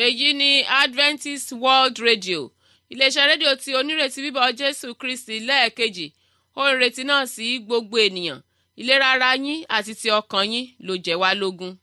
èyí ni adventist world radio iléeṣẹ́ rédíò tí onírètí bíbọ̀ jésù kristi lẹ́ẹ̀kejì ó ń retí náà sí gbogbo ènìyàn ìlera ara yín àti ti ọkàn yín ló jẹ́ wá lógún.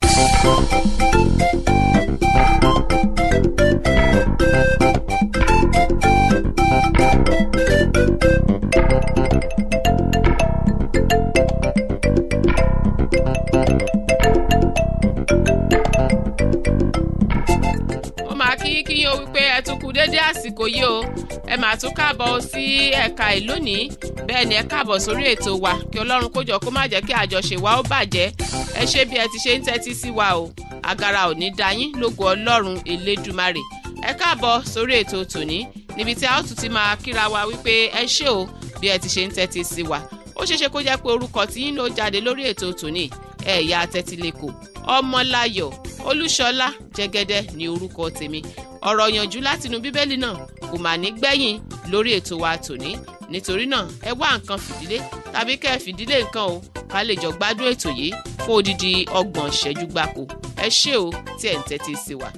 ó máa kí kí yín o wípé ẹ tún kú dédé àsìkò yìí o ẹ máa tún káàbọ̀ sí ẹ̀ka ìlónìí bẹ́ẹ̀ ni ẹ káàbọ̀ sórí ètò wa kí ọlọ́run kó jọ kó má jẹ́ kí àjọṣe wa ó bàjẹ́ ẹ ṣe bí ẹ ti ṣe ń tẹ́tí sí wa o agara ò ní da yín lógo ọlọ́run elédùmarè ẹ káàbọ̀ sórí ètò tòní níbi tí a ó tún ti máa kíra wa wípé ẹ ṣé o bí ẹ ti ṣe ń tẹ́tí sí wa ó ṣeéṣe kó jẹ́ pé orúkọ tí yín ló jáde lórí ètò tòní ẹ̀yà tẹ́tílẹ̀kọ̀ ọmọláyọ̀ olúṣọlá jẹ́gẹ́dẹ́ ní orúkọ tèmi ọ̀rọ̀ yànjú látinú bíbélì náà kò mà ní gbẹ̀yìn lórí ètò wa tòní nítorí náà ẹ wá nǹkan fìdílé tàbí kẹ́ ẹ fìdílé nǹkan o ká lè jọ gbádùn ètò yìí fún odidi ọgbọ̀n ìṣẹ́jú gbáko ẹ ṣé o tí ẹ̀ ń tẹ́tí sí wa.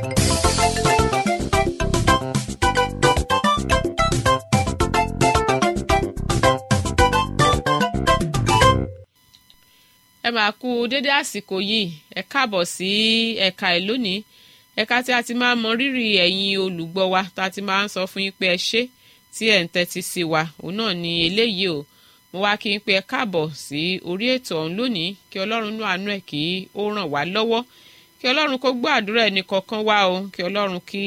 ẹ máa kú dédé àsìkò yìí ẹ káàbọ̀ sí ẹ̀ka ẹ̀ lónìí ẹ̀ka tí a ti máa mọ rírì ẹ̀yin olùgbọ́ wa tá a ti máa ń sọ fún yín pé ẹ ṣé tí ẹ̀ ń tẹ́tí sí wa òun náà ni eléyìí o mo wá kí n pé ẹ káàbọ̀ sí orí ètò ọ̀hún lónìí kí ọlọ́run nú àánú ẹ̀ kí ó ràn wá lọ́wọ́ kí ọlọ́run kó gbọ́ àdúrà ẹnì kọ̀ọ̀kan wá o kí ọlọ́run kí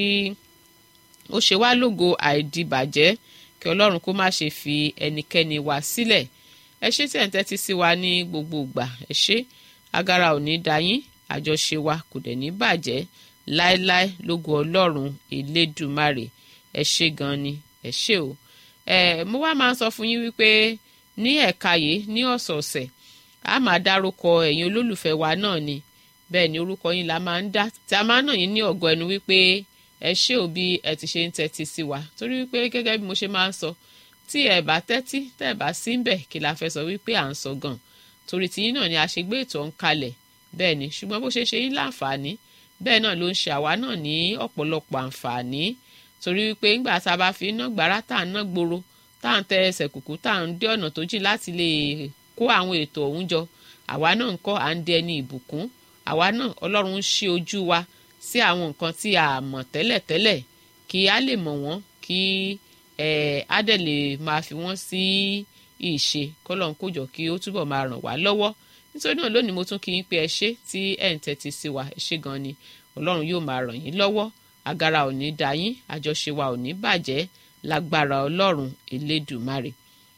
ó ṣe wá lógo àìdìbàjẹ́ kí ọlọ́run kó má ṣe fi ẹnikẹ́ni wá sílẹ̀ ẹ ṣé tí ẹ̀ ń tẹ́tí sí wa ní gbogbo ìgbà ẹ ṣé agara ò ní da yín àjọṣe wa kò dẹ̀ ní bàjẹ́ láéláé lógo ọlọ́run elédùmarè ẹ ṣé gan ni ẹ ṣé o ẹ mo wá máa ń sọ fún yín wípé ní ẹ̀ka yìí ní ọ̀sọ̀ọ̀sẹ̀ a máa dárúkọ ẹ̀yin olólùfẹ́ wa náà ni bẹ́ẹ̀ ni orúkọ yín la máa ń dá tí a máa ń nà yín ní ọ̀gọ́ ẹnu wípé ẹ ṣé o bí ẹ ti ṣe ń tẹ́tí sí wa torí wípé gẹ́gẹ́ bí mo ṣe máa ń sọ tí ẹ bá tẹ́tí tẹ́ ẹ bá sí ń bẹ̀ kí la fẹ́ sọ wípé à ń sọ gan torí tiyín náà ni a ṣe gbé ètò ọ̀hún kalẹ̀ bẹ́ẹ̀ ni ṣùgbọ́n bó ṣe ṣe yín láǹfààní bẹ́ẹ̀ náà ló ń ṣe àwa náà ní ọ̀pọ̀lọpọ̀ àǹfààní torí wípé ńgbà tá a bá fi iná gbàrà tá à ń ná gbòòrò tá à ń tẹ ẹsẹ̀ kùkú tá à ń dé ọ̀nà tó jìn láti lè kó àwọn ètò ọ̀hún jọ àwa náà ń kọ́ à ń dẹ ní ìbùkún àwa náà ọlọ́run ń ṣí ojú wa sí àwọn nǹkan tí a mọ̀ tẹ́lẹ̀tẹ́lẹ̀ kí a lè mọ̀ wọ́n kí á dẹ̀ lè máa fi wọ́n sí ìṣe kọ́lọ́n kójọ kí ó túbọ̀ máa ràn wá lọ́wọ́ nítorí náà lónìí mo tún kí yín pé ẹ ṣé tí ẹ̀ ń tẹ́tí sí wa ẹ ṣé gan ni ọlọ́run yóò máa ràn yín lọ́wọ́ agara ò ní da yín àjọṣe wa ò ní bàjẹ́ lágbára ọlọ́run elédùmarè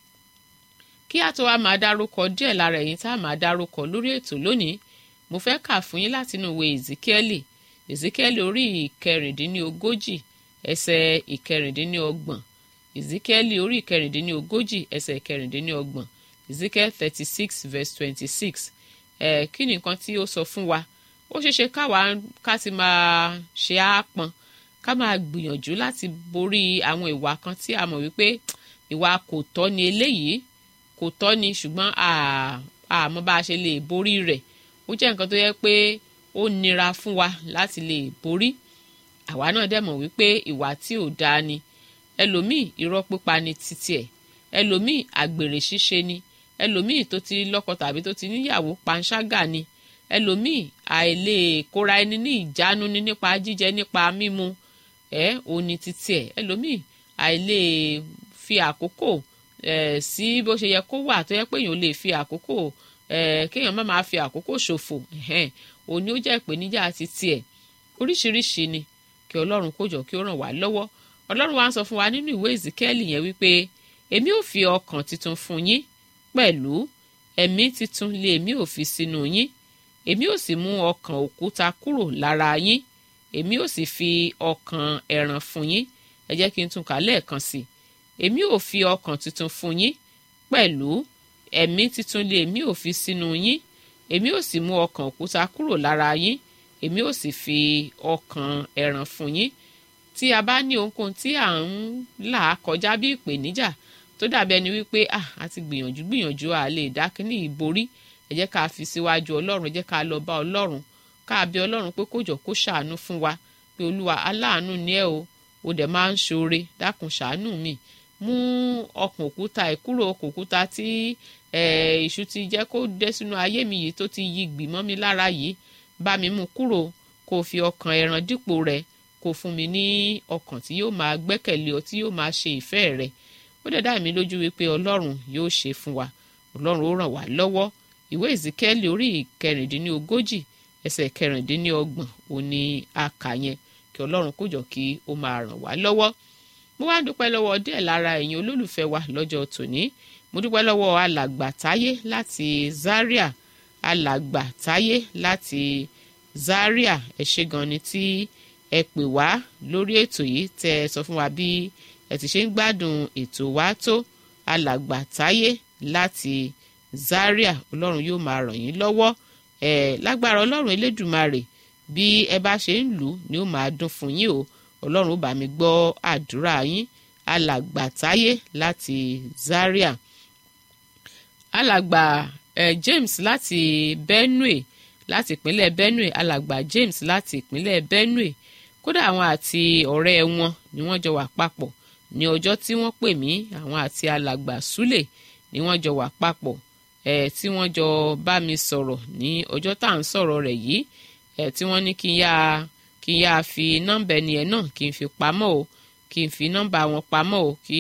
kí a tó wá máa dárúkọ díẹ̀ lára ẹ̀yin tá a máa dárúkọ lórí ètò lónìí mo fẹ́ kà fún yín látinú ìwé ezekieli ezekieli orí ìkẹrìndínlógójì ẹsẹ̀ ìkẹrìndínlọ́gbọ̀n ezekieli orí ìkẹrìndínlógójì ẹsẹ̀ ìkẹrìndínlọ́gbọ̀n ezekiel thirty six verse twenty six ẹ̀ kí ni nǹkan tí ó sọ fún wa ó ṣeéṣe káwa ká ti máa ṣe àápọn ká máa gbìyànjú láti borí àwọn ìwà kan tí a mọ̀ wípé ìwà kò tọ́ ni eléyìí kò tọ́ ni ṣùgbọ́n àmọ́ bá a ṣe lè borí rẹ̀ ó jẹ́ nǹkan tó yẹ pé ó nira fún wa láti lè borí àwa náà dẹ̀ mọ̀ wípé ìwà tí ò dáa ni ẹlòmíì irọ́ pípa ni títí ẹ̀ ẹlòmíì àgbèrè ṣíṣe ni ẹlòmíì tó ti lọ́kọ tàbí tó ti níyàwó panṣágà ni ẹlòmíì àìlè kóra ẹni ní ìjánu ní nípa jíjẹ nípa mímu ẹ òní títí ẹ ẹlòmíì àìlè fi àkókò ẹ sí bó ṣe yẹ kó wà tó yẹ pé èèyàn lè fi àkókò ẹ kéèyàn má máa fi àkókò ṣòfò òní ó jẹ́ ìpèníjà títí ẹ oríṣiríṣi ni kí ọlọ́run kó jọ kí ó ràn wá lọ́wọ́ ọlọ́run wa ń sọ fún wa nínú ìwé ìzíkẹ́lì yẹn wípé èmi ò fi ọkàn tuntun fún yín pẹ̀lú ẹ̀mí tuntun lé èmi ò fi sínú yín èmi ò sì mú ọkàn òkúta kúrò lára yín èmi ò sì fi ọkàn ẹ̀ràn fún yín ẹ jẹ́ kí n tún kà lẹ́ẹ̀kan sí i èmi ò fi ọkàn tuntun fún yín pẹ̀lú ẹ̀mí tuntun lé èmi ò fi sínú yín èmi ò sì mú ọkàn òkúta kúrò lára yín èmi ò sì fi ọkàn ẹ̀ràn fún yín tí a bá ní ohunkóhun tí à ń là kọjá bí ìpèníjà tó dàbí ẹni wípé ah a ti gbìyànjú gbìyànjú a lè dá kínní ìborí ẹ jẹ́ ká fi síwájú ọlọ́run ẹ jẹ́ ká lọ bá ọlọ́run ká bẹ ọlọ́run pé kó jọ kó ṣàánú fún wa pé olúwa aláàánú ni ẹ o o dẹ̀ máa ń ṣoore dákun ṣàánú mi mú ọkàn òkúta ẹ̀ kúrò ọkàn òkúta tí èṣù ti jẹ́ kó dé sínú ayé mi yìí tó ti yí gbìmọ́ mi lára yìí bá mi mú kúrò kó fi ọkàn ẹran dípò rẹ̀ kó fún mi ní ọkàn tí yóò máa gbẹ́kẹ̀lé ọ tí yóò máa ṣe ìfẹ́ rẹ̀ ó dẹ̀ dá mi lójú wípé ọlọ́run yóò ṣe fún wa ọlọ́run ó ràn wá lọ́wọ́ ìwé ìzíkẹ́lì orí ìkẹrìndínlógójì ẹsẹ̀ kẹrìndínlọ́gbọ̀n òní àkà yẹn kí ọlọ́run kó jọ kí ó máa ràn wá lọ́wọ́ mo wá dúpẹ́ lọ́wọ́ díẹ̀ lára ẹ̀yin olólùfẹ́ wa lọ́jọ́ tòní mo dúpẹ́ lọ́wọ́ alàgbà táyé láti Zaria alàgbà táyé láti Zaria ẹ ṣé gan ni tí ẹ pè wá lórí ètò yìí tẹ ẹ sọ fún wa bí ẹ ti ṣe ń gbádùn ètò wa tó alàgbà táyé láti Zaria ọlọ́run yóò máa ràn yín lọ́wọ́ ẹ lágbára ọlọ́run elédùmarè bí ẹ bá ṣe ń lù ú ni ó máa dún fún yín o ọlọ́run ó bá mi gbọ́ àdúrà yín alàgbà táyé láti Zaria alàgbà eh, James láti Benue láti ìpínlẹ̀ Benue alàgbà James láti ìpínlẹ̀ Benue kódà àwọn àti ọ̀rẹ́ wọn ni wọ́n jọ wà papọ̀ ní ọjọ́ tí wọ́n pè mí àwọn àti alàgbà Sule ni wọ́n jọ wà papọ̀ ẹ̀ tí wọ́n jọ bá mi sọ̀rọ̀ ní ọjọ́ tá à ń sọ̀rọ̀ rẹ̀ yìí ẹ̀ tí wọ́n ní kí n yá kí n yá fi nọ́mbà ẹni ẹ̀ náà kí n fi pamọ́ o kí n fi nọ́mbà wọn pamọ́ o kí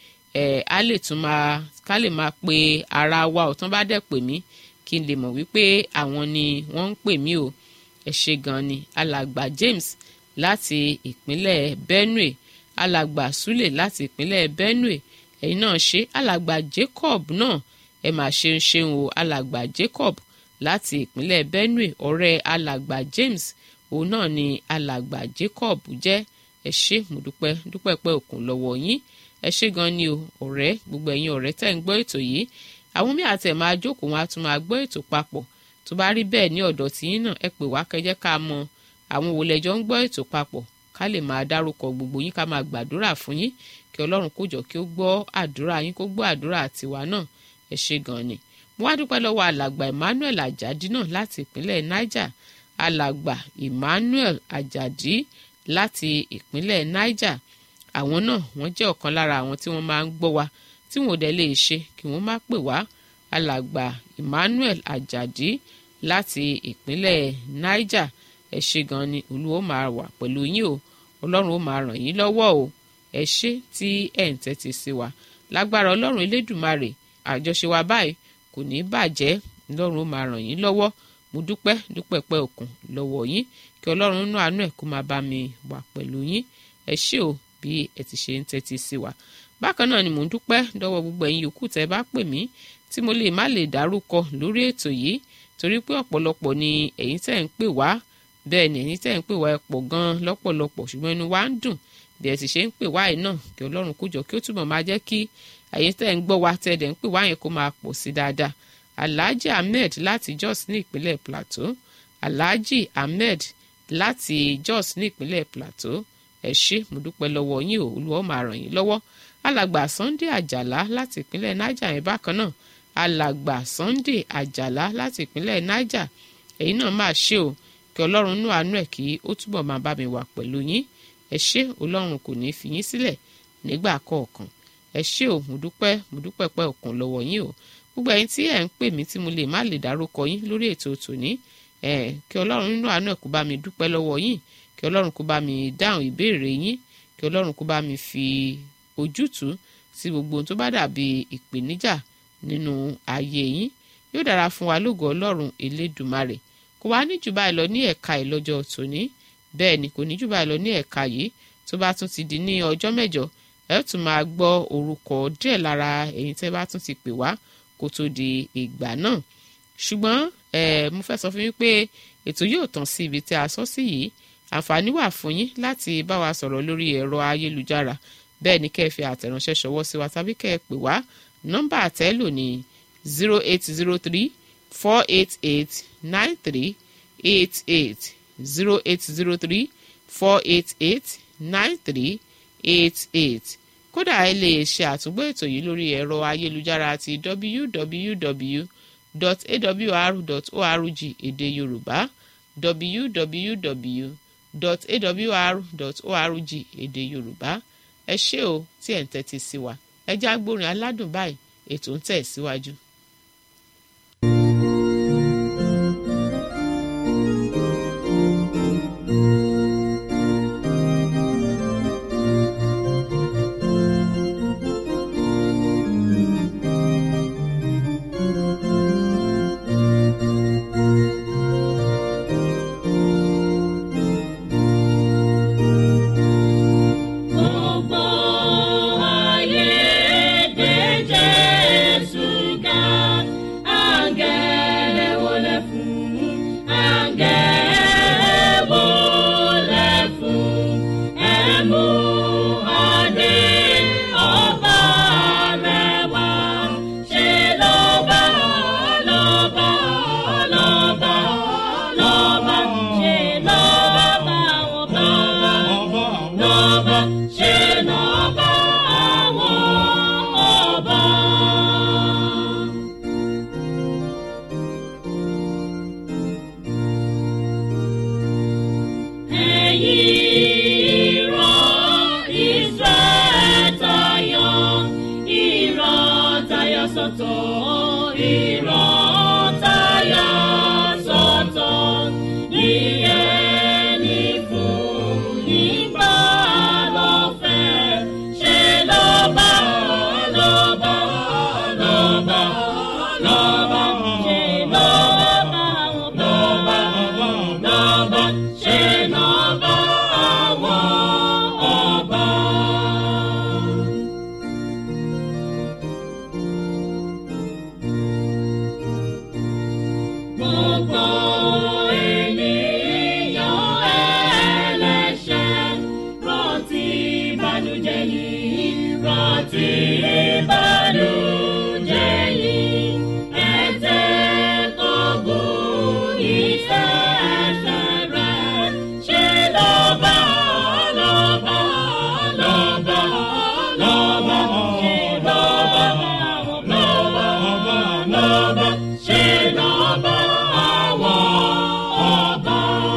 ẹ̀ á lè tún máa ká lè máa pe ara wa ò tán bá dẹ̀ pè mí kí n lè mọ̀ wípé àwọn ni wọ́n ń pè mí o ẹ ṣé gan ni alàgbà James láti ìpínlẹ̀ Benue alàgbà Sule láti ìpínlẹ̀ Benue ẹ̀yin náà ṣe alàgbà Jacob náà ẹ mà ṣeun ṣeun o alàgbà Jacob láti ìpínlẹ̀ Benue ọ̀rẹ́ alàgbà James òun náà ni alàgbà Jacob jẹ́ ẹ ṣé mo dúpẹ́ dúpẹ́ pẹ́ òkun lọ́wọ́ yín ẹ ṣé gan ni o ọ̀rẹ́ gbogbo ẹ̀yin ọ̀rẹ́ tẹ́ ń gbọ́ ètò yìí àwọn mí àti ẹ̀ máa jókòó wọn á tún máa gbọ́ ètò papọ̀ tó bá rí bẹ́ẹ̀ ní ọ̀dọ̀ tiyín náà ẹ pè wá kẹjẹ́ ká mọ àwọn wo lẹ́jọ́ ń gbọ́ ètò papọ̀ ká lè máa dárúkọ gbogbo yín ká máa gbàdúrà fún yín kí ọlọ́run kó jọ kí ó gbọ́ àdúrà yín kó gbọ́ àdúrà tiwa náà ẹ ṣé gan ni mo wá dúpẹ́ lọ́wọ́ alàgbà Emmanuel Ajadi náà láti ìpínlẹ̀ Niger alàgbà Emmanuel Ajadi láti ìpínlẹ̀ Niger àwọn náà wọ́n jẹ́ ọ̀kan lára àwọn tí wọ́n máa ń gbọ́ wa tí wọn ò dẹ̀ lè ṣe kí wọ́n má pè wá alàgbà Emmanuel Ajadi láti ìpínlẹ̀ Niger ẹ ṣé gan ni olúwo máa wà pẹ̀lú yín o ọlọ́run ó máa ràn yín lọ́wọ́ o ẹ ṣé tí ẹ̀ ń tẹ́tí sí wa lágbára ọlọ́run elédùmarè àjọṣe wa báyìí kò ní bàjẹ́ ọlọ́run ó máa ràn yín lọ́wọ́ mo dúpẹ́ dúpẹ́ pẹ́ òkun lọ́wọ́ yín kí ọlọ́run nínú àánú ẹ̀ kó máa bá mi wà pẹ̀lú yín ẹ ṣé o bí ẹ ti ṣe ń tẹ́tí sí wa bákan náà ni mò ń dúpẹ́ dọ́wọ́ gbogbo ẹ̀yin yòókù tẹ́ bá pè mí tí mo lè má lè dárúkọ lórí ètò yìí torí pé ọ̀pọ̀lọpọ̀ ni ẹ̀yin tẹ́ ń pè wá bẹ́ẹ̀ ni ẹ̀yin tẹ́ ń pè wá ẹ pọ̀ gan-an lọ́pọ̀lọpọ̀ ṣùgbọ́n inú wa ń dùn bí ẹ sì ṣe ń pè wá yìí náà kí ọlọ́run kó jọ kí ó túbọ̀ máa jẹ́ kí ẹ̀yin tẹ́ ń gbọ́ wa tẹ́ dẹ̀ ń pè wá yẹn kó máa pọ̀ sí dáadáa alhaji ahmed láti jos ní ìpínlẹ̀ plateau alhaji ahmed láti jos ní ìpínlẹ̀ plateau ẹ ṣé mo dúpẹ́ lọ́wọ́ yín o olúwa ó máa ràn yín lọ́wọ́ alàgbà sunday àjàlá láti ìpínlẹ̀ niger yẹn bákan náà alàgbà sunday àjàlá láti ìpínlẹ̀ niger èyí náà máa ṣe o kí ọlọ́run nú àánú ẹ̀ kí ó túbọ̀ máa bá mi wà pẹ̀lú yín ẹ ṣé ọlọ́run kò ní fi yín sílẹ̀ nígbà kọ̀ọ̀kan ẹ ṣé o mo dúpẹ́ mo dúpẹ́ pẹ́ òkun lọ́wọ́ yín o gbogbo ẹ̀yin tí ẹ̀ ń pè mí tí mo lè má lè dárúkọ yín lórí ètò tòní ẹ̀ kí ọlọ́run nínú àánú ẹ̀ kó bá mi dúpẹ́ lọ́wọ́ yín kí ọlọ́run kó bá mi dáhùn ìbéèrè yín kí ọlọ́run kó bá mi fi ojútùú sí gbogbo ohun tó bá dàbí ìpèníjà nínú ayé yín yóò dára fún wa lógo ọlọ́run elédùmarè kò wá ní jù báyìí lọ ní ẹ̀ka ìlọ́jọ́ tòní bẹ́ẹ̀ ni kò ní jù báyìí lọ ní ẹ̀ka yìí tó bá tún ti di ní ọjọ́ mẹ́jọ ẹ tún máa gbọ́ orúkọ díẹ̀ lára ẹ̀yin tẹ́ bá tún ti pè wá kó tó di ìgbà náà ṣùgbọ́n mo fẹ́ sọ fún yín pé ètò yóò tàn sí ibi tí a sọ sí yìí àǹfààní wà fún yín láti bá wa sọ̀rọ̀ lórí ẹ̀rọ ayélujára bẹ́ẹ̀ ni kẹ́ ẹ fi àtẹ̀ránṣẹ́ ṣọwọ́ sí wa tàbí kẹ́ ẹ pè wá nọ́mbà àtẹ́lò ní zero eight zero three four eight eight nine three eight eight zero eight zero three four eight eight nine three eight eight kódà ẹ lè ṣe àtúgbò ètò yìí lórí ẹ̀rọ ayélujára ti www.awr.org èdè yorùbá www awr.org èdè yorùbá ẹ ṣé o tí ẹ̀ ń tẹ́tí sí wa ẹ já gbórin aládùn báyìí ètò ń tẹ̀ síwájú. Gbogbo ayé gbé Jésù ga, àǹgẹ̀lẹ̀ wọlé fún, àǹgẹ̀lẹ̀ wọlé fún, ẹ mú adé ọba rẹ̀ wá. Ṣé lọ́ba, lọ́ba, lọ́ba, lọ́ba, ṣé lọ́ba àwọn bá lọ́ba ṣe lọ́ba àwọn ọba. Ẹ̀yin ìran Israẹ̀ tayọ, ìran tayọ sọ́tọ̀, ìran tayọ sọ́tọ̀. Ìyẹn ni fún nígbà lọ́fẹ̀ẹ́. Ṣé lọ́ba, lọ́ba, lọ́ba, lọ́ba, ṣé lọ́ba àwọn lọ́ba, lọ́ba, ṣé lọ́ba àwọn ọba. Gbogbo ènìyàn ẹlẹ́ṣẹ̀ rántí ìbànújẹ́ yìí, rántí ìbànújẹ́ yìí. Ẹ̀tẹ́ kọ̀gùn iṣẹ́ ẹ̀ṣẹ̀ rẹ̀. Ṣé lọ́ba, lọ́ba, lọ́ba, lọ́ba, ṣé lọ́ba àwọn lọ́ba, lọ́ba, ṣé lọ́ba àwọn ọba.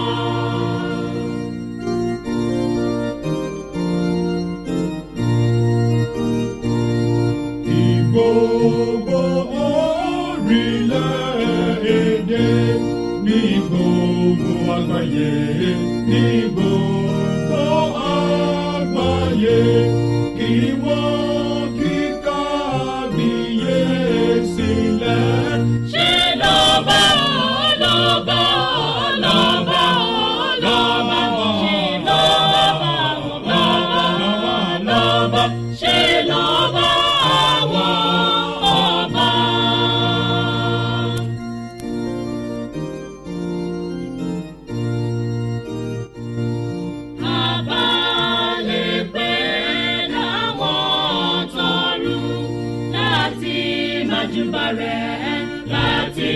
Ìgbòho orílẹ̀-èdè ní gbogbo àgbáyé ní gbogbo àgbáyé kí wọ́n kí kábíyèsí lẹ̀. Ṣé lọ́ba, lọ́ba, lọ́ba, lọ́ba, ṣé lọ́ba àwọn lọ́ba, lọ́ba, ṣé lọ́ba àwọn ọba. Àbálẹ̀ pé láwọn tọrùn láti májúbà rẹ̀, láti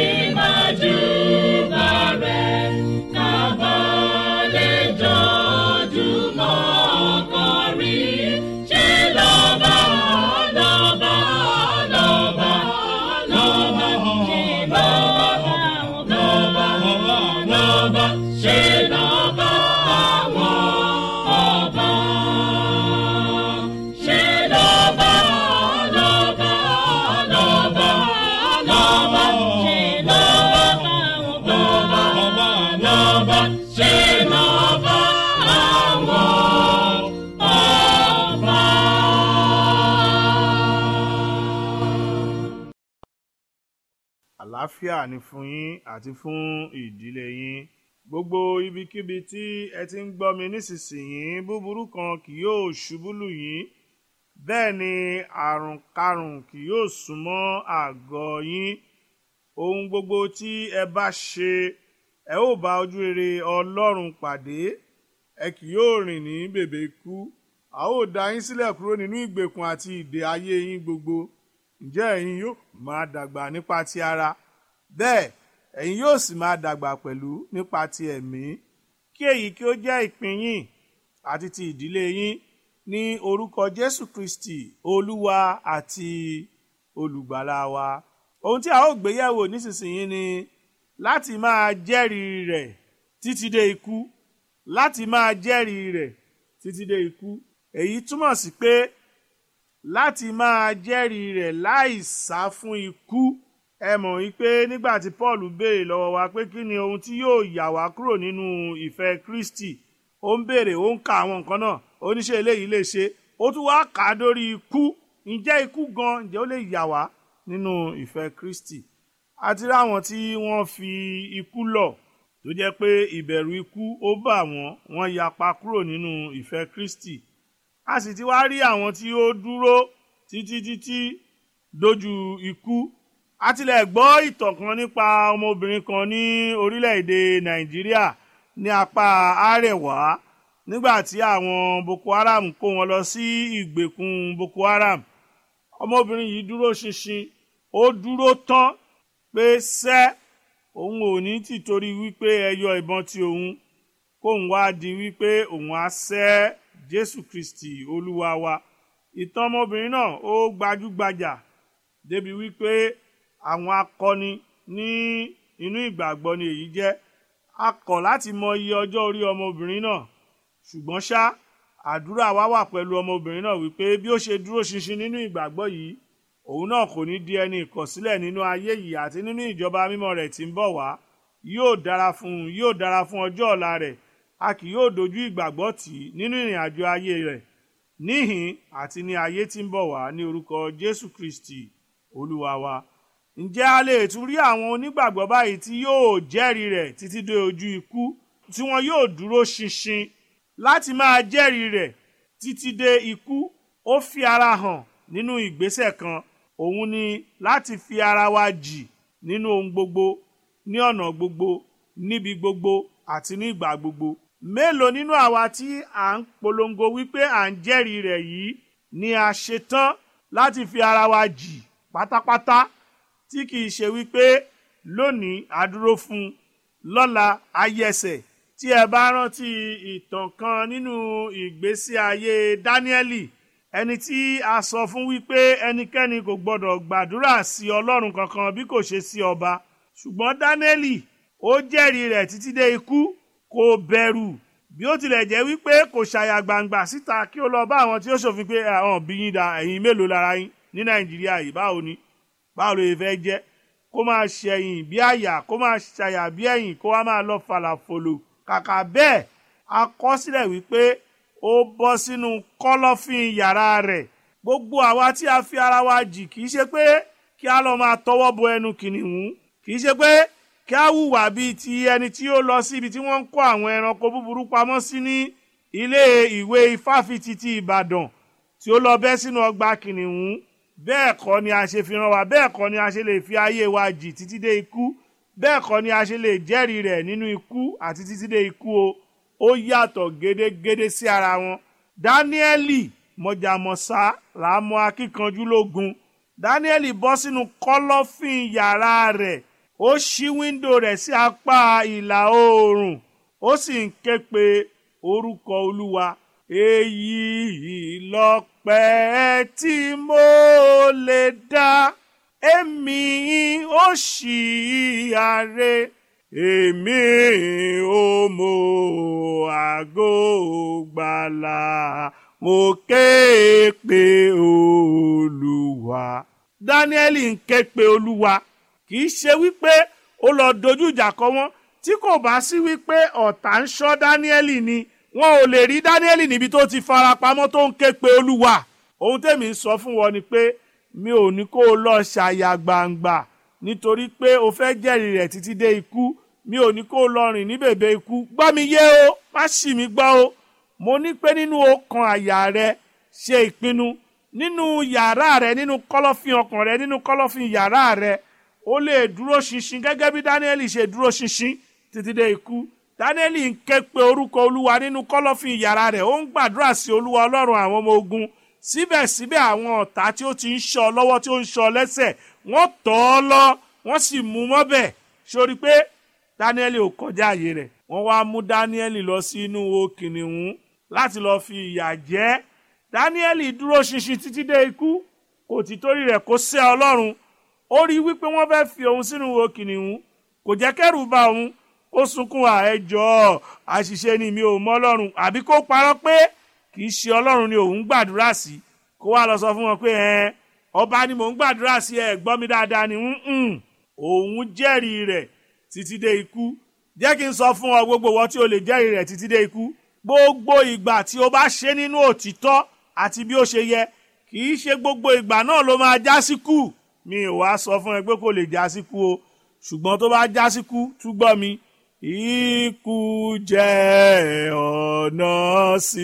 májúbà rẹ̀. Kábàlẹ̀ jọjúmọ́ kọrin, ṣé lọ́ba, lọ́ba, lọ́ba, lọ́ba, ṣé lọ́ba àwọn lọ́ba, lọ́ba, ṣé lọ́ba àwọn ọba. Ṣé lọ́ba, lọ́ba, lọ́ba, lọ́ba, ṣé lọ́ba àwọn lọ́ba, lọ́ba, ṣé lọ́ba àwọn ọba. àlàáfíà ni fún yín àti fún ìdílé yín gbogbo ibikíbi tí ẹ ti ń gbọ́ mi nísinsìnyí búburú kan kì yóò ṣubú lù yín bẹ́ẹ̀ ni àrùn karùn kì yóò súnmọ́ àgọ́ yín ohun gbogbo tí ẹ bá ṣe ẹ ó bá ojú rere ọlọ́run pàdé ẹ kì yóò rìn ní bèbè ikú a ó dá yín sílẹ̀ kúrò nínú ìgbèkùn àti ìdè ayé yín gbogbo ǹjẹ́ ẹ̀yin yóò máa dàgbà nípa ti ara bẹ́ẹ̀ ẹ̀yin yóò sì máa dàgbà pẹ̀lú nípa ti ẹ̀mí kí èyí kí ó jẹ́ ìpín yín àti ti ìdílé yín ní orúkọ Jésù Kristi Olúwa àti olùgbàlà wa ohun tí a ó gbé yẹ̀wò nísinsìnyí ni láti máa jẹ́rìí rẹ̀ títí dé ikú láti máa jẹ́rìí rẹ̀ títí dé ikú èyí túmọ̀ sí pé láti máa jẹ́rìí rẹ̀ láì sá fún ikú ẹ mọ̀ wípé nígbà tí Paul béèrè lọ́wọ́ wa pé kí ni ohun tí yóò yà wá kúrò nínú ìfẹ́ Kristi ó ń béèrè ó ń ka àwọn nǹkan náà oníṣẹ́ eléyìí lè ṣe ó tún wá kà á dórí ikú ǹjẹ́ ikú gan ǹjẹ́ ó lè yà wá nínú ìfẹ́ Kristi àti ráwọn tí wọ́n fi ikú lọ̀ tó jẹ́ pé ìbẹ̀rù ikú ó bà wọ́n wọ́n yapa kúrò nínú ìfẹ́ Kristi a sì ti wá rí àwọn tí ó dúró títí títí dójú ikú a tilẹ̀ gbọ́ ìtàn kan nípa ọmọbìnrin kan ní orílẹ̀-èdè Nàìjíríà ní apá àrẹ̀wá nígbà tí àwọn Boko Haram kó wọn lọ sí ìgbèkùn Boko Haram ọmọbìnrin yìí dúró ṣinṣin ó dúró tán pé sẹ́ òun ò ní tìtorí wípé ẹ yọ ìbọn tí òun kóun wá di wípé òun á sẹ́ Jésù Kristi Olúwa wa ìtàn ọmọbìnrin náà ó gbajúgbajà débi wípé àwọn akọni ní inú ìgbàgbọ́ ni èyí jẹ́ a kọ̀ láti mọ iye ọjọ́ orí ọmọbìnrin náà ṣùgbọ́n ṣá àdúrà wa wà pẹ̀lú ọmọbìnrin náà wípé bí ó ṣe dúró ṣinṣin nínú ìgbàgbọ́ yìí òun náà kò ní di ẹni ìkọ̀sílẹ̀ nínú ayé yìí àti nínú ìjọba mímọ́ rẹ̀ tí ń bọ̀ wá yóò dára fún un yóò dára fún ọjọ́ ọ̀la rẹ̀ a kì yóò dojú ìgbàgbọ́ tì í nínú ìrìn àjò ayé rẹ̀ níhìn àti ní ayé tí ń bọ̀ wá ní orúkọ Jésù Kristi Olúwa wa ǹjẹ́ a lè tún rí àwọn onígbàgbọ́ báyìí tí yóò jẹ́rìí rẹ̀ títí dé ojú ikú tí wọn yóò dúró ṣinṣin láti máa jẹ́rìí rẹ̀ títí dé ikú ó fi ara hàn nínú ìgbésẹ̀ kan òun ni láti fi ara wa jì nínú ohun gbogbo ní ọ̀nà gbogbo níbi gbogbo àti ní ìgbà gbogbo mélòó nínú àwa tí à ń polongo wípé à ń jẹ́rìí rẹ̀ yìí ni a ṣetán láti fi ara wa jì pátápátá tí kìí ṣe wípé lónìí àdúró fún un lọ́la ayẹsẹ̀ tí ẹ bá rántí ìtàn kan nínú ìgbésí ayé Dáníẹ́lì ẹni tí a sọ fún wípé ẹnikẹ́ni kò gbọdọ̀ gbàdúrà sí Ọlọ́run kankan bí kò ṣe sí ọba ṣùgbọ́n Dáníẹ́lì ó jẹ́rìí rẹ̀ títí dé ikú kò bẹ̀rù bí ó tilẹ̀ jẹ́ wípé kò ṣàyà gbangba síta kí ó lọ bá àwọn tí ó ṣòfin pé àwọn bí yín da ẹ̀yin mélòó lára yín ní Nàìjíríà yìí báwo ni báwo ló fẹ́ jẹ́ kó máa ṣẹ̀yìn bí àyà kó máa ṣàyà bí ẹ̀yìn kó wá máa lọ fàlàfòlò kàkà bẹ́ẹ̀ a kọ sílẹ̀ wípé ó bọ́ sínú kọ́lọ́fín yàrá rẹ̀ gbogbo àwa tí a fi ara wa jì kì í ṣe pé kí a lọ máa tọwọ́ bọ ẹnu kìnìún kì í ṣe pé kí a hùwà bíi ti ẹni tí ó lọ sí ibi tí wọ́n ń kó àwọn ẹranko búburú pamọ́ sí ní ilé ìwé ifáfitì ti Ìbàdàn tí ó lọ bẹ́ sínú ọgbà kìnìún bẹ́ẹ̀ kọ́ ni a ṣe fi ràn wá bẹ́ẹ̀ kọ́ ni a ṣe lè fi ayé wa jì títí dé ikú bẹ́ẹ̀ kọ́ ni a ṣe lè jẹ́rìí rẹ̀ nínú ikú àti títí dé ikú o ó yàtọ̀ gédégédé sí ara wọn dáníẹ́lì mọ̀jàmọ̀sá làámọ̀ akíkanjú lógun dáníẹ́lì bọ́ sínú kọ́lọ́fín yàrá rẹ̀ ó ṣí wíńdò rẹ̀ sí apá ìlà oòrùn ó sì ń ké pe orúkọ olúwa èyí lọ́pẹ́ tí mo lè dá èmi ó ṣì àrè èmi ò mọ àgọ́ gbàlà mo ké pe olúwa. dáníẹ́lì ń ké pe olúwa kì í ṣe wípé ó lọ dojú ìjà kọ wọ́n tí kò bá sí wípé ọ̀tá ń ṣọ́ dáníẹ́lì ni wọn ò lè rí dáníẹ́lì níbi tó ti fara pamọ́ tó ń ké pe olúwa ohun tèmi ń sọ fún wọn ni pé mi ò ní kó o lọ ṣàyà gbangba nítorí pé o fẹ́ jẹ́rìí rẹ̀ títí dé ikú mi ò ní kó o lọ rìn ní bèbè ikú gbọ́ mi yé o má ṣì mí gbọ́ o mo ní pé nínú ọkàn àyà rẹ ṣe ìpinnu nínú yàrá rẹ nínú kọ́lọ́fín ọkàn rẹ nínú kọ́lọ́fín yàrá rẹ ó lè dúró ṣinṣin gẹ́gẹ́ bí dáníẹ́lì ṣe dúró ṣinṣin títí dé ikú dáníẹ́lì ń ké pe orúkọ olúwa nínú kọ́lọ́fín yàrá rẹ̀ ó ń gbàdúrà sí olúwa ọlọ́run àwọn ọmọ ogun síbẹ̀síbẹ̀ àwọn ọ̀tá tí ó ti ń ṣọ́ lọ́wọ́ tí ó ń ṣọ́ lẹ́sẹ̀ wọ́n tọ́ ọ lọ wọ́n sì mú mọ́bẹ̀ sórí pé dáníẹ́lì ò kọjá àyè rẹ̀ wọ́n wá mú dáníẹ́lì lọ sí inú wo kìnìún láti lọ́ọ́ fi ìyà jẹ dáníẹ́lì dúró ṣinṣin títí dé ikú kò tí torí rẹ̀ kó sẹ́ ọlọ́run ó rí wípé wọ́n fẹ́ fi òun sínú wo kìnìún kò jẹ́ kẹ́rù bà òun kó sunkún àẹjọ́ àṣìṣe ni mi ò mọ ọlọ́run àbí kó parọ́ pé kì í ṣe ọlọ́run ni òun gbàdúrà sí kó wá lọ sọ fún wọn pé ẹ ọba ni mò ń gbàdúrà sí ẹ gbọ́ mi dáadáa ni "Mm-mm, òun jẹ́rìí rẹ̀ títí dé ikú jẹ́ kí n sọ fún ọ gbogbo wọn tí o lè jẹ́rìí rẹ̀ títí dé ikú gbogbo ìgbà tí o bá ṣe nínú òtítọ́ àti bí ó ṣe yẹ kì í ṣe gbogbo ìgbà náà ló máa já sí kú mi ò wá sọ fún ẹ pé kò lè já sí kú o ṣùgbọ́n tó bá já sí kú túgbọ́ mi ikú jẹ́ ọ̀nà sí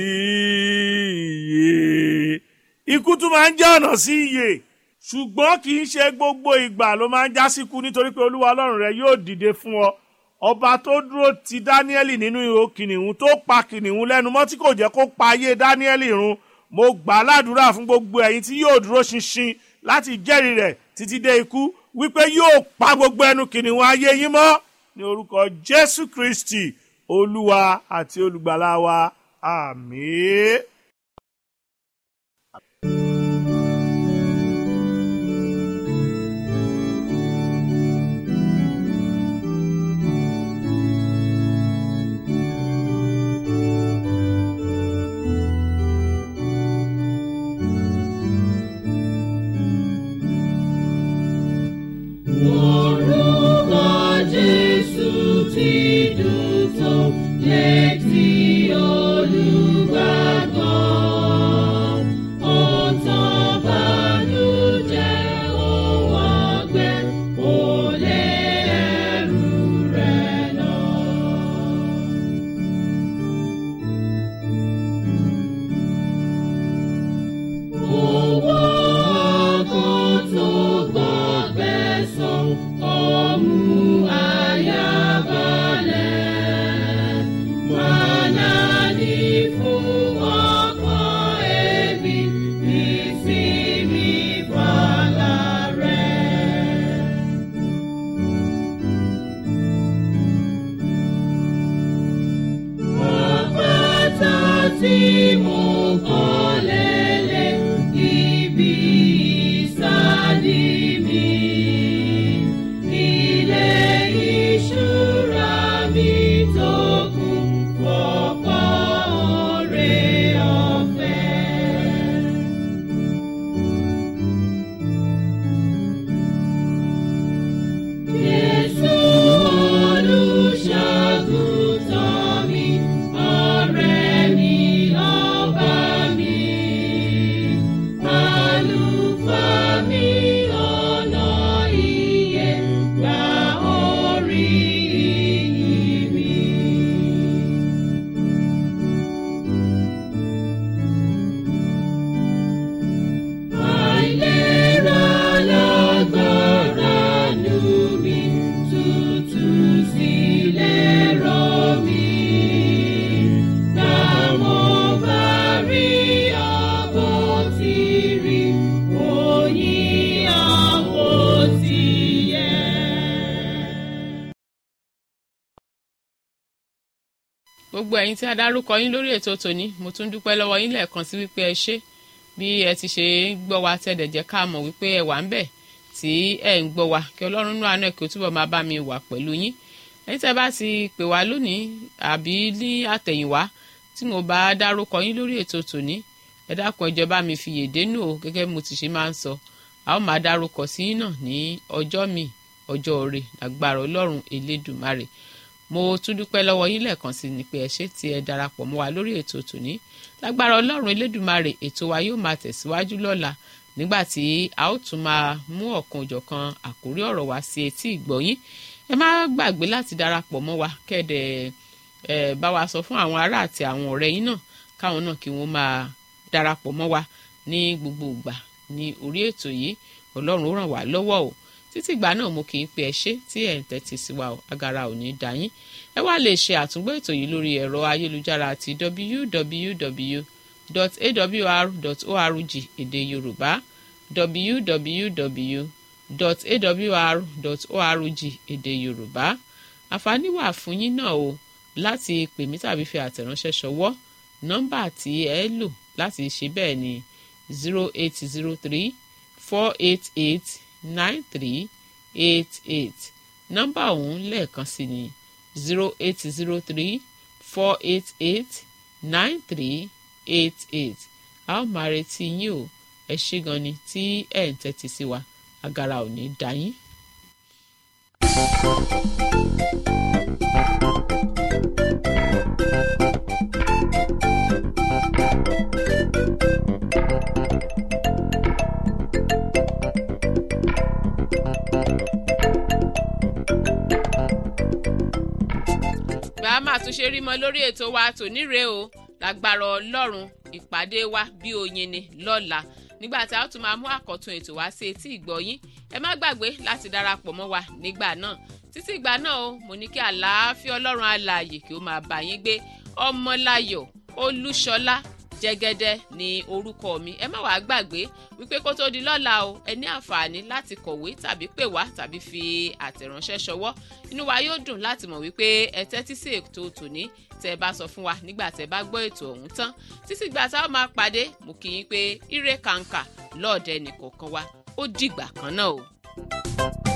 ìyè ikú tún máa ń jẹ́ ọ̀nà sí ìyè ṣùgbọ́n kì í ṣe gbogbo ìgbà ló máa ń já sí kú nítorí pé olúwa ọlọ́run rẹ yóò dìde fún ọ ọba tó dúró ti dáníẹ́lì nínú ihò kìnìún tó pa kìnìún lẹ́nu mọ́ tí kò jẹ́ kó pa ayé dáníẹ́lì run mo gbà á ládùúrà fún gbogbo ẹ̀yin tí yóò dúró ṣinṣin láti jẹ́rìí rẹ̀ títí dé ikú wípé yóò pa gbogbo ẹnu kìnìún ayé yín mọ́ ní orúkọ jésù kristi olúwa àti olùgbàlà wa àmín. Orúkọ Jésù ti dùn tó létí olùgbàgbọ́. Ó tán bànújẹ́ òun ọgbẹ́, ó lé ẹrù rẹ̀ lọ. Owó kan tó gbọ́gbẹ́ san, ọmú ayabalẹ̀. Màná ní fún ọkàn ẹbí, ìsinmi fàlà rẹ̀. Àpáta tí mo kọ́ lélẹ̀ ibi ìsádi mi. Ilé ìṣúra mi tó kún fọ́pọ̀ oore ọ̀fẹ́. Jésù olùṣàgùtàn mi, ọ̀rẹ́ mi, ọba mi. Àlùfáà mi, ọ̀nà ìyè, gba orí ìyìn mi. Àìlera lágbára nù mí, tútù sílẹ̀ rọ̀ mí. Gbà mo bá rí àbò tí rí, oyin àbò tí yẹ. gbogbo ẹ̀yin tí a dárúkọ yín lórí ètò tòní mo tún dúpẹ́ lọ́wọ́ yín lẹ́ẹ̀kan sí wípé ẹ ṣé bí ẹ ti ṣe ń gbọ́ wa tẹ́lẹ̀ jẹ́ ká mọ̀ wípé ẹ wà ń bẹ̀ tí ẹ ń gbọ́ wa kí ọlọ́run nú àánú ẹ̀ kí ó túbọ̀ máa bá mi wà pẹ̀lú yín ẹ̀yin tẹ́ bá ti pè wá lónìí àbí ní àtẹ̀yìnwá tí mo bá dárúkọ yín lórí ètò tòní ẹ dákun ẹ jọ̀ọ́ bá mi fi yèdè nù o gẹ́gẹ́ bí mo ti ṣe máa ń sọ a ó máa dárúkọ sí yín náà ní ọjọ́ mi ọjọ́ òre lágbára ọlọ́run elédùmarè mo tún dúpẹ́ lọ́wọ́ yín lẹ́ẹ̀kan sí ni pé ẹ ṣé tí ẹ darapọ̀ mọ́ wa lórí ètò tòní lágbára ọlọ́run elédùmarè ètò wa yóò máa tẹ̀síwájú lọ́la nígbà tí a ó tún máa mú ọ̀kan òjọ̀kan àkórí ọ̀rọ̀ wá sí etí ìgbọ̀yín ẹ má gbàgbé láti darapọ̀ mọ́ wa kẹ́ẹ̀dẹ̀ ẹ bá wa sọ fún àwọn ará àti àwọn ọ̀rẹ́ yín náà káwọn náà kí wọ́n máa darapọ̀ mọ́ wa ní gbogbo ìgbà ní orí ètò yìí ọlọ́run ó ràn wá lọ́wọ́ o títí ìgbà náà mo kì í pe ẹ ṣé tí ẹ̀ ń tẹ́tí sí wa o agara ò ní dá yín ẹ wá lè ṣe àtúngbọ́ ètò yìí lórí ẹ̀rọ ayélujára àti www.awr.org èdè yorùbá www.awr.org èdè yorùbá àǹfààní wà fún yín náà o láti pè mí tàbí fi àtẹ̀ránṣẹ́ ṣọwọ́ nọ́mbà tí ẹ lò láti ṣe bẹ́ẹ̀ ni zero eight zero three four eight eight nine three eight eight nọ́mbà ọ̀hún lẹ́ẹ̀kan sí ni zero eight zero three four eight eight nine three eight eight a ó máa retí yín o ẹ ṣé gan ni tí ẹ̀ ń tẹ́tí sí wa agara ò ní dá yín. bá a máa tún ṣe rí mọ lórí ètò wa tòní rèé o lágbára ọlọ́run ìpàdé wa bí oyin ni lọ́la nígbà tí a ó tún máa mú àkọ́tún ètò wá sí etí ìgbọ́yín ẹ má gbàgbé láti darapọ̀ mọ́ wa nígbà náà títí ìgbà náà o mo ní kí àlàáfíà ọlọ́run alààyè kí ó máa bá yín gbé ọmọláyọ̀ olúṣọlá jẹgẹdẹ ní orúkọ mi ẹ má wàá gbàgbé wípé kó tó di lọ́la o ẹ ní àǹfààní láti kọ̀wé tàbí pè wá tàbí fi àtẹ̀ránṣẹ́ ṣọwọ́ inú wa yóò dùn láti mọ̀ wípé ẹ tẹ́tí sí ètò tòní tẹ́ ẹ bá sọ fún wa nígbà tẹ́ ẹ bá gbọ́ ètò ọ̀hún tán títí gbà tá a máa pàdé mo kì í pé ire kàǹkà lọ́ọ̀dẹ nìkọ̀ọ̀kan wa ó dìgbà kan náà o.